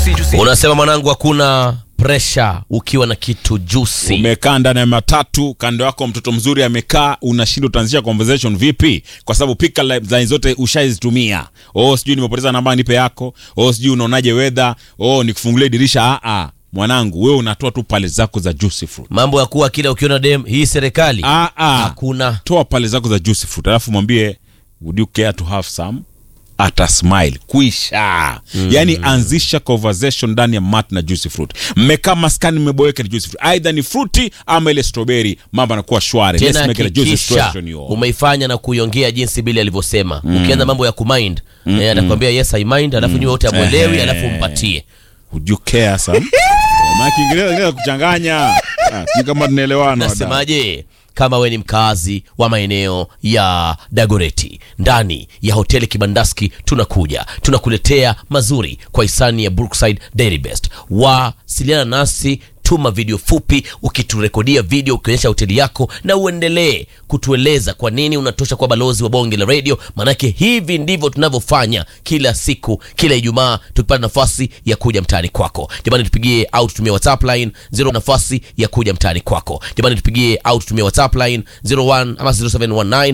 Unasema mwanangu, hakuna presha ukiwa na kitu juicy. Umekaa ndani ya matatu, kando yako mtoto mzuri amekaa, unashindwa utaanzisha conversation vipi? Kwa sababu pika line zote ushaizitumia. Oh, sijui nimepoteza namba, nipe yako. Oh, sijui unaonaje weather. Oh, nikufungulie dirisha. Ah ah, mwanangu, wewe unatoa tu pale zako za juicy fruit. Mambo ya kuwa kila ukiona dem hii serikali Ah ah, hakuna. toa pale zako za juicy fruit, alafu mwambie would you care to have some ata smile kuisha yani anzisha conversation ndani ya mat na juicy fruit mmekaa maskani mmeboeka ni juicy fruit aidha ni fruity ama ile strawberry mambo yanakuwa shwari Let's Tena make it a juicy hakikisha situation, yo. umeifanya na kuiongea jinsi Bili alivyosema. Ukianza mambo ya kumind eh, atakwambia yes I mind, alafu nyuma wote amwelewi, Ehe. alafu mpatie. Would you care some maana Kiingereza kinaweza kuchanganya Ah, sijui kama tunaelewana wadau. Nasemaje? Kama we ni mkazi wa maeneo ya Dagoreti ndani ya hoteli Kibandaski, tunakuja tunakuletea mazuri kwa hisani ya Brookside Dairy Best. Wasiliana nasi, tuma video fupi ukiturekodia video ukionyesha hoteli yako, na uendelee kutueleza kwa nini unatosha kwa balozi wa bonge la radio. Maanake hivi ndivyo tunavyofanya kila siku, kila Ijumaa tukipata nafasi ya kuja mtaani kwako. Jamani, tupigie au tutumie WhatsApp line 0 nafasi ya kuja mtaani kwako. Jamani, tupigie au tutumie WhatsApp line 01 ama 0719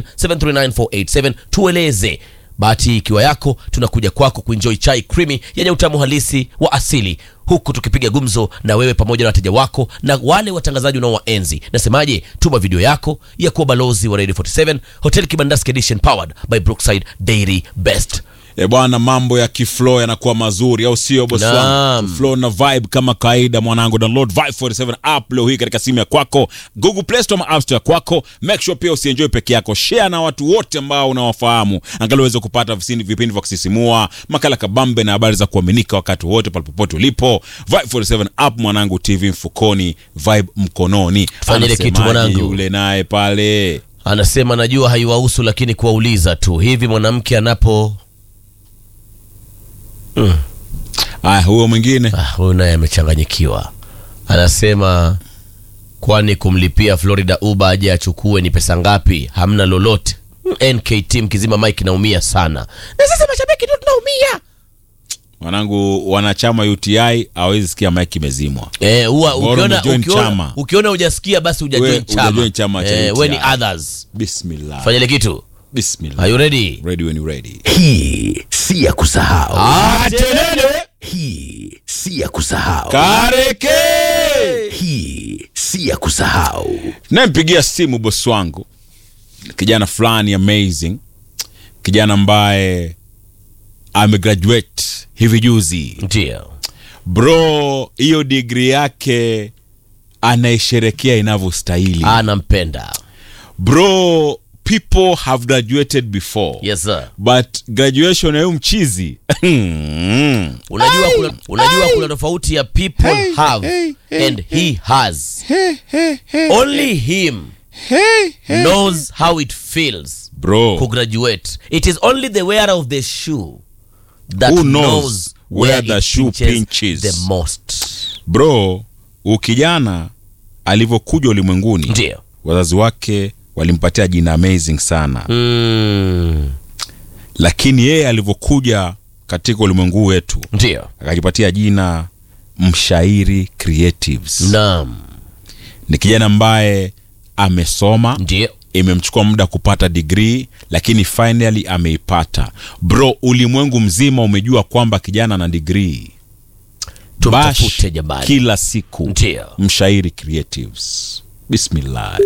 739487 tueleze bahati ikiwa yako, tunakuja kwako kuenjoy chai creamy yenye utamu halisi wa asili, huku tukipiga gumzo na wewe pamoja na wateja wako na wale watangazaji unaowaenzi. Nasemaje? Tuma video yako ya kuwa balozi wa Radio 47 Hotel Kibandaski Edition powered by Brookside Dairy Best. E bwana, mambo ya kiflow yanakuwa mazuri, au sio boss wangu? Naam. Flow na vibe kama kawaida, mwanangu. Download Vibe 47 app leo hii katika simu ya kwako, Google Play Store ama App Store ya kwako. Make sure pia usienjoy peke yako, share na watu wote ambao unawafahamu, angalau uweze kupata visini- vipindi vya kusisimua, makala kabambe na habari za kuaminika wakati wote pale popote ulipo. Vibe 47 app mwanangu, TV mfukoni, vibe mkononi. Fanya ile kitu Anasemaje mwanangu. yule naye pale Anasema najua haiwahusu, lakini kuwauliza tu hivi, mwanamke anapo aya, huyo mwingine Ah, huyu naye amechanganyikiwa. Anasema kwani kumlipia Florida Uber aje achukue ni pesa ngapi? Hamna lolote. Mm, NKT mkizima Mike naumia sana. Na sasa mashabiki ndio tunaumia. mwanangu, wanachama UTI hawezi sikia mic imezimwa. Eh, huwa Bora ukiona umejoin ukiona chama. ukiona hujasikia basi We- hujajoin chama. hujajoin chama cha Eh, we ni UTI. others. Bismillah. Fanya ile kitu. Bismillah. Are you ready? Ready when you're ready. Hii si ya kusahau. Atelele. Hii si ya kusahau. Kareke. Hii si ya kusahau. Nampigia simu bosi wangu, kijana fulani amazing, kijana ambaye amegraduate hivi juzi. Ndio. Bro, hiyo degree yake anaisherekea inavyostahili. Anampenda. Bro, people have graduated before. Yes sir. But graduation ya huyu mchizi Unajua kuna, unajua kuna tofauti ya people Hey, have hey, hey, and he has. Only him knows how it feels bro to graduate. It is only the wearer of the shoe that Who knows, knows where, where the it shoe pinches, pinches. the most. bro ukijana alivyokuja ulimwenguni Ndio. wazazi wake walimpatia jina amazing sana Mm, lakini yeye alivyokuja katika ulimwengu wetu ndio. akajipatia jina mshairi creatives Naam. ni kijana ambaye amesoma Ndio. imemchukua muda kupata digrii lakini finally ameipata bro ulimwengu mzima umejua kwamba kijana ana digrii Tumtafute Bash jamani. kila siku Ndio. mshairi creatives bismillah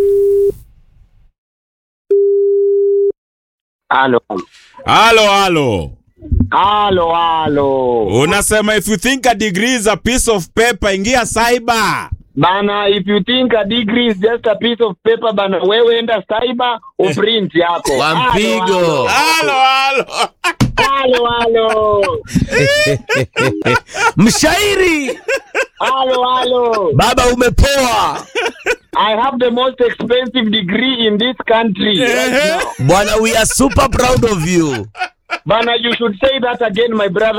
Halo. halo halo Halo, halo. unasema if you think a degree is a piece of paper ingia cyber Bana, if you think a degree is just a piece of paper, bana, wewe enda cyber uprint yako. Kwa Halo, mpigo. halo halo Halo, halo. Mshairi Halo, halo. baba, umepoa I have the most expensive degree in this country right now. bwana, we are super proud of you. Bana, you should say that again, my brother.